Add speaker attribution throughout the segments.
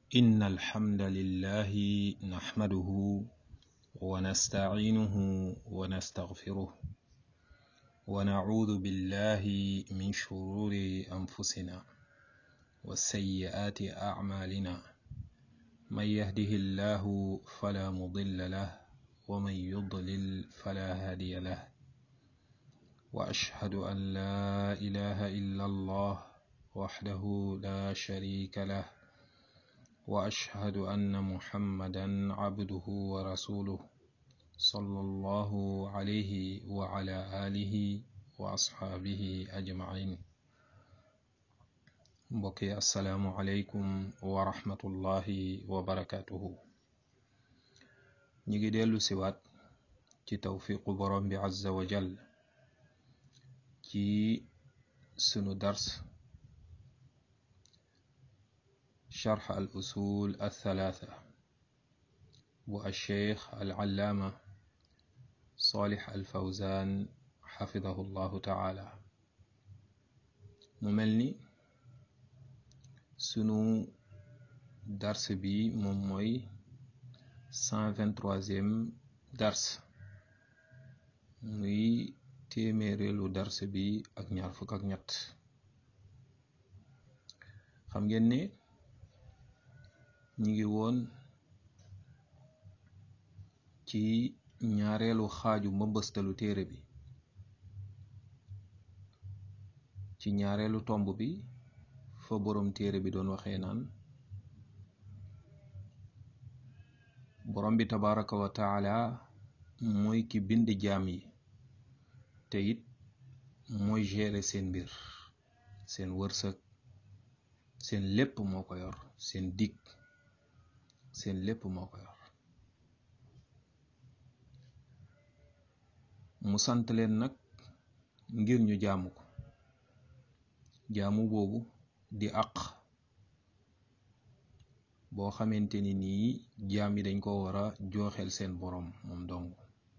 Speaker 1: إن الحمد لله نحمده ونستعينه ونستغفره ونعوذ بالله من شرور أنفسنا وسيئات أعمالنا من يهده الله فلا مضل له ومن يضلل فلا هادي له وأشهد أن لا إله إلا الله وحده لا شريك له وأشهد أن محمدا عبده ورسوله صلى الله عليه وعلى آله وأصحابه أجمعين mbokki asalaamualeykum wa rahmatullahi wa barakatuhu ñi ngi dellu siwaat ci tawfiqu borom bi azza wa jal ci sunu dars sharx al usul althalatha bu alcheikh alallaama salih alfawzan xafidahu llahu taala mu mel ni sunu dars bi moom mooy cent vingt-troisième dars muy téeméereelu dars bi ak ñaar fukk ak ñett xam ngeen ne ñi ngi woon ci ñaareelu xaaju mbëmbëstalu téere bi ci ñaareelu tomb bi fa boroom téere bi doon waxee naan borom bi tabaraka wa taala mooy ki bind jaam yi te it mooy gérer seen mbir seen wërsëg seen lépp moo ko yor seen dig seen lépp moo ko yor mu sant leen nag ngir ñu jaamu ko jaamu boobu di àq boo xamante ni nii jaam yi dañ ko war a jooxeel seen boroom moom dong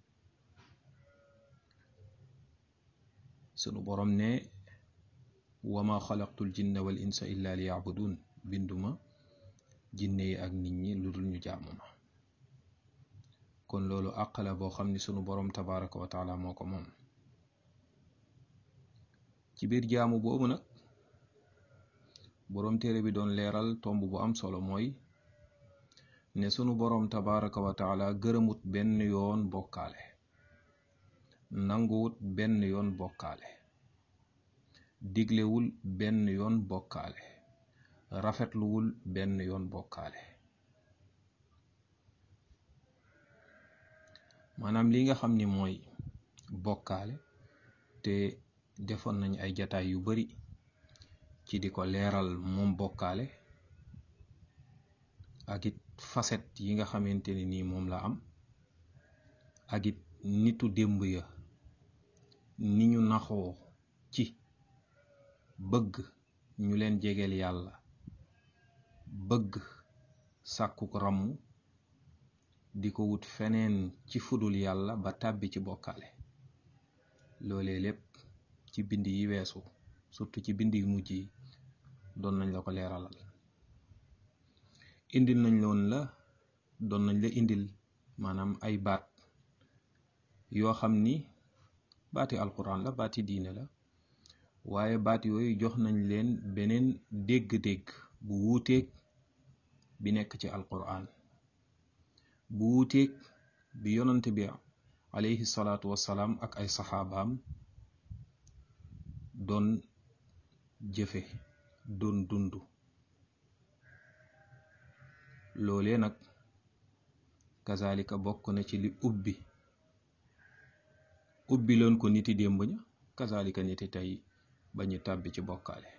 Speaker 1: sunu boroom ne wama xalaqtul jinna wal insa illa li yabudun binduma jinne yi ak nit ñi lu dul ñu jaamu ma kon loolu àq la boo xam ni sunu boroom tabaraka wa taala moo ko moom ci biir jaamu boobu nag boroom téere bi doon leeral tomb bu am solo mooy ne sunu boroom tabaraka wa taala gërëmut benn yoon bokkaale nanguwut benn yoon bokkaale diglewul benn yoon bokkaale rafetluwul benn yoon bokkaale maanaam li nga xam ni mooy bokkaale te defoon nañ ay jataay yu bari ci di ko leeral moom bokkaale ak it facette yi nga xamante ne nii moom la am ak it nitu démb ya ni ñu naxoo ci bëgg ñu leen jegeel yàlla bëgg sàkku ko ramm di ko wut feneen ci fudul yàlla ba tàbbi ci bokkaale loolee lépp ci bind yi weesu surtout ci bind yu mujj yi doon nañ la ko leeralal indil nañ loon la doon nañ la indil maanaam ay baat yoo xam ni baati alquran la baati diine la waaye baat yooyu jox nañ leen beneen dégg-dégg bu wuuteeg bi nekk ci alquran bu wuuteeg bi yonante bi alayhi salaatu wassalaam ak ay saxaabaam doon jëfe doon dund loolee nag kazalika bokk na ci li ubbi ubbi loon ko niti démb ña kazalika niti tey ba ñu tàbbi ci bokkaale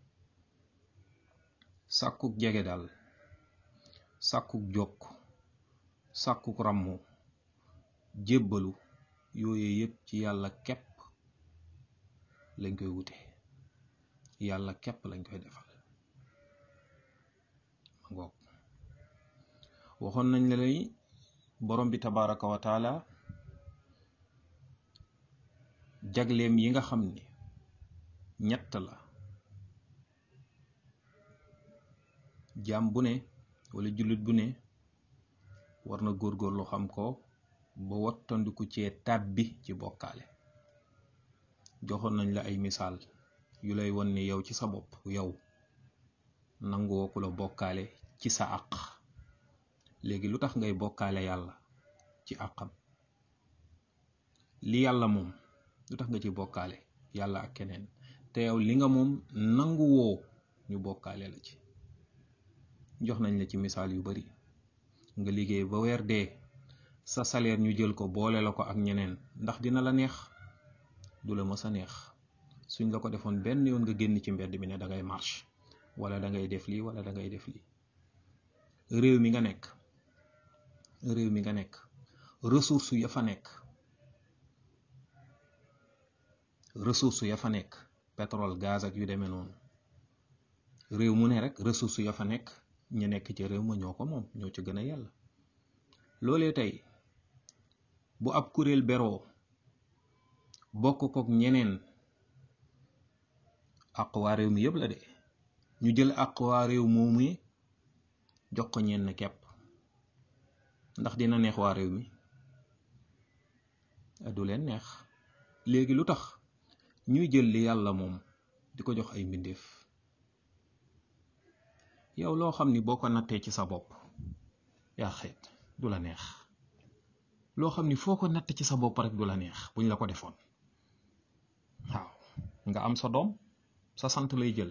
Speaker 1: sàkkuk jege daal sàkkuk jokk sàkkuk ràmmu jébbalu yooye yépp ci yàlla kepp lañ koy wute yàlla kepp lañ koy defal ma ngoog waxoon nañ la lay borom bi tabaraka wa taala jagleem yi nga xam ni ñett la jaam bu ne wala jullit bu ne war na góorgóorlu xam ko ba wattandiku cee tàbbi ci bokkaale joxoon nañ la ay misaal yu lay won ne yow ci sa bopp yow nangoo ku la bokkaale ci sa àq léegi lu tax ngay bokkaale yàlla ci àqam li yàlla moom lu tax nga ci bokkaale yàlla ak keneen te yow li nga moom nangu woo ñu bokkaale la ci jox nañ la ci misaal yu bari nga liggéey ba weer dee sa salaire ñu jël ko boole la ko ak ñeneen ndax dina la neex du la mës a neex suñ la ko defoon benn yoon nga génn ci mbedd mi ne da ngay marche wala da ngay def lii wala da ngay def lii réew mi nga nekk réew mi nga nekk ressource ya fa nekk ressource ya fa nekk pétrole gaz ak yu demee noonu réew mu ne rek ressource ya fa nekk ñu nekk ci réew ma ñoo ko moom ñoo ci gën a yàlla loolee tey bu ab kuréel beroo bokk kook ñeneen àq waa réew mi yëpp la de ñu jël àq waa réew moomu jox ko ñenn kepp ndax dina neex waa réew mi du leen neex léegi lu tax ñuy jël li yàlla moom di ko jox ay mbindeef yow loo xam ni boo ko nattee ci sa bopp yaa xeet du la neex loo xam ni foo ko natt ci sa bopp rek du la neex buñ la ko defoon waaw nga am sa doom sa sant lay jël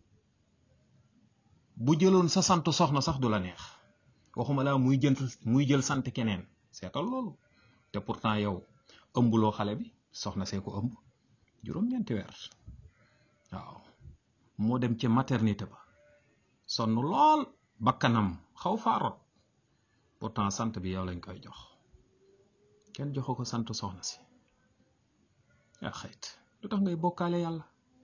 Speaker 1: bu jëloon sa sant soxna sax du la neex waxuma laa muy jënt muy jël sant keneen seetal loolu te pourtant yow ëmbuloo xale bi soxna see ko ëmb juróom-ñeenti weer waaw moo dem ca maternité ba sonn lool bakkanam xaw faarot pourtant sant bi yow lañ koy jox kenn joxu ko sant soxna si yaa xayt lu tax ngay bokkaale yàlla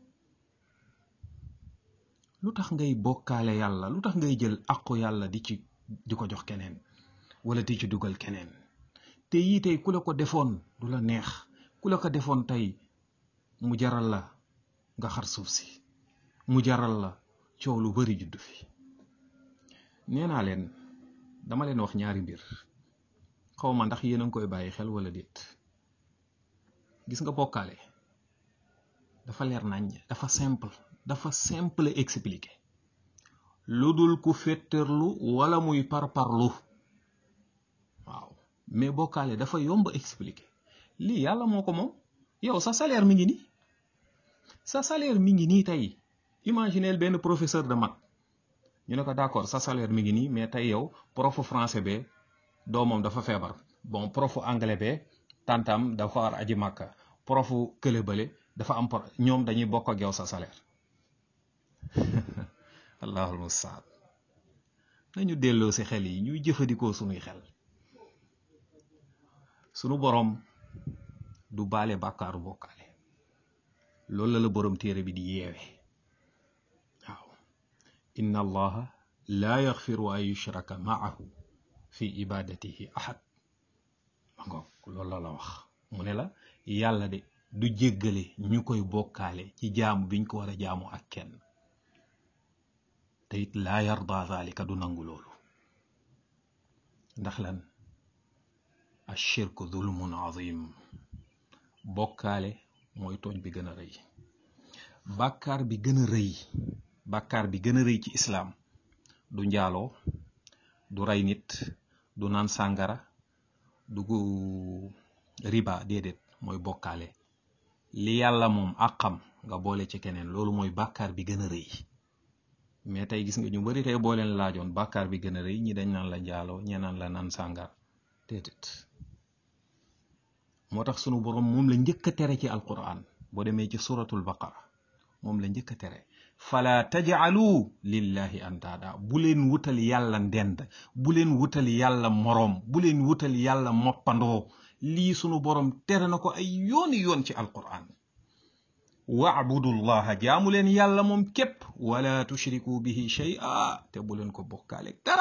Speaker 1: lu tax ngay bokkaale yàlla lu tax ngay jël àqu yàlla di ci di ko jox keneen wala di ci dugal keneen te yii tey ku la ko defoon du la neex ku la ko defoon tey mu jaral la nga xar suuf si mu jaral la coow lu bari juddu fi nee naa leen dama leen wax ñaari mbir xaw ma ndax yéen a ngi koy bàyyi xel wala déet gis nga bokkaale dafa leer nañ dafa simple dafa simple expliqué lu dul ku féttarlu wala muy parparlu waaw mais bokkaale dafa yomb expliqué lii yàlla moo ko moom yow sa salaire mi ngi nii sa salaire mi ngi nii tey imagineel benn professeur de maths ñu ne ko d'accord sa salaire mi ngi nii mais tey yow profu français be doomam dafa feebar bon profu anglais be tantam dafa war aji màkka profu kële bële dafa am por ñoom dañuy bokk ak yow sa salaire allahul mustaan nañu delloo si xel yi ñuy jëfandikoo sunuy xel sunu boroom du baale bàkkaaru bokkaale loolu la la boroom téere bi di yeewe waaw inna allaha laa yaxfiru an yushraka maahu fi ibadatihi ahad ma ngoog loolu la la wax mu ne la yàlla de du jéggale ñu koy bokkaale ci jaamu biñ ko war a jaamu ak kenn te it laa yarda zalika du nangu loolu ndax lan ashirku zulmun azim bokkaale mooy tooñ bi gën a rëy bàkkaar bi gën a rëy bàkkaar bi gën a rëy ci islaam du njaaloo du rey nit du naan sàngara du riba déedéet mooy bokkaale li yàlla moom àqam nga boole ci keneen loolu mooy bàkkaar bi gën a rëy mais tey gis nga ñu bari tey boo leen laajoon bàkkaar bi gën a rëy ñi dañ naan la njaaloo ñe naan la naan sàngara déedéet moo tax sunu boroom moom la njëkk a tere ci alquran boo demee ci suratul baqara moom la njëkk a tere fala tajcalu lillahi andaada bu leen wutal yàlla ndend bu leen wutal yàlla moroom bu leen wutal yàlla moppandoo lii sunu boroom tere na ko ay yooni yoon ci alquran wa'budu llaha jaamu leen yàlla moom képp wala tushriku bihi shay'a te bu leen ko bokkaale dara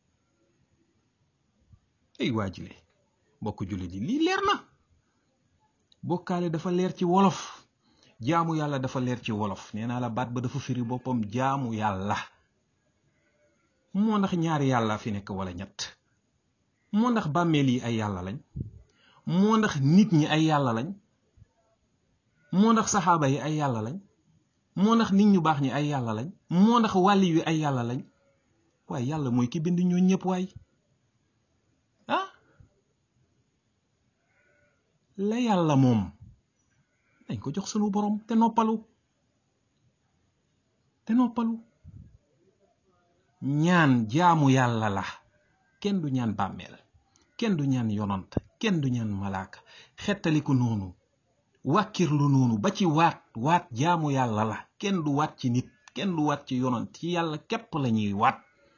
Speaker 1: ay waajile mbokk jullit yi lii leer na bokkaale dafa leer ci wolof jaamu yàlla dafa leer ci wolof nee naa la baat ba dafa firi boppam jaamu yàlla moo ndax ñaari yàlla fi nekk wala ñett moo ndax bàmmeel yi ay yàlla lañ moo ndax nit ñi ay yàlla lañ moo ndax saxaaba yi ay yàlla lañ moo ndax nit ñu baax ñi ay yàlla lañ moo ndax wàlli yu ay yàlla lañ waaye yàlla mooy ki bind ñoo ñëpp waay ah la yàlla moom dañ ko jox sunu borom te noppalu te noppalu ñaan jaamu yàlla la kenn du ñaan bàmmeel kenn du ñaan yonant kenn du ñaan malaaka xettaliku noonu wàkkirlu noonu ba ci waat waat jaamu yàlla la kenn du waat ci nit kenn du waat ci yonant ci yàlla képp la ñuy waat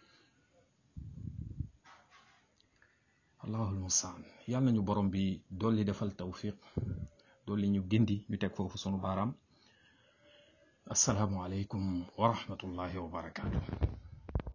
Speaker 1: allahul mustaan yàlla nañu borom bi dolli defal tawfiq dolli ñu gindi ñu teg foofu sunu baaraam asalaamu aleykum wa rahmatullahi wa barakaatu